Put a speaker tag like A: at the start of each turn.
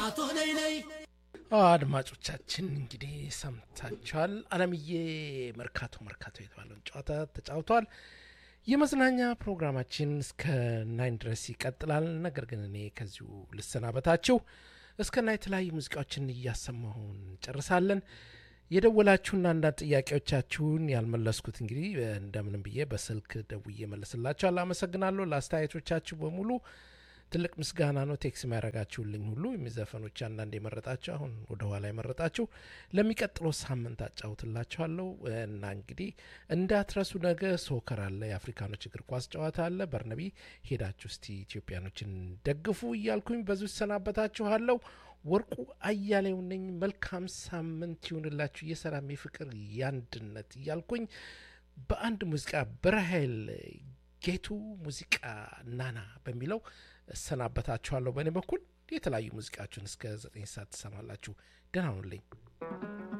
A: አቶ ነይ ነይ
B: አድማጮቻችን እንግዲህ ሰምታችኋል። አለምዬ መርካቶ መርካቶ የተባለውን ጨዋታ ተጫውተዋል። የመዝናኛ ፕሮግራማችን እስከ ናይን ድረስ ይቀጥላል። ነገር ግን እኔ ከዚሁ ልሰናበታችሁ። እስከ ና የተለያዩ ሙዚቃዎችን እያሰማሁን እንጨርሳለን። የደወላችሁና አንዳንድ ጥያቄዎቻችሁን ያልመለስኩት እንግዲህ እንደምንም ብዬ በስልክ ደውዬ መለስላችኋል። አመሰግናለሁ ለአስተያየቶቻችሁ በሙሉ ትልቅ ምስጋና ነው። ቴክስ የሚያደርጋችሁልኝ ሁሉ የሚዘፈኖች አንዳንድ የመረጣችሁ አሁን ወደ ኋላ የመረጣችሁ ለሚቀጥለው ሳምንት አጫውትላችኋለሁ እና እንግዲህ እንዳትረሱ። ነገ ሶከር አለ፣ የአፍሪካኖች እግር ኳስ ጨዋታ አለ። በርነቢ ሄዳችሁ እስቲ ኢትዮጵያኖችን ደግፉ እያልኩኝ በዙ ይሰናበታችኋለሁ። ወርቁ አያሌው ነኝ። መልካም ሳምንት ይሁንላችሁ። የሰላም የፍቅር የአንድነት እያልኩኝ በአንድ ሙዚቃ በራሄል ጌቱ ሙዚቃ ናና በሚለው እሰናበታችኋለሁ። በእኔ በኩል የተለያዩ ሙዚቃችሁን እስከ ዘጠኝ ሰዓት ትሰማላችሁ። ደህና ሁኑልኝ።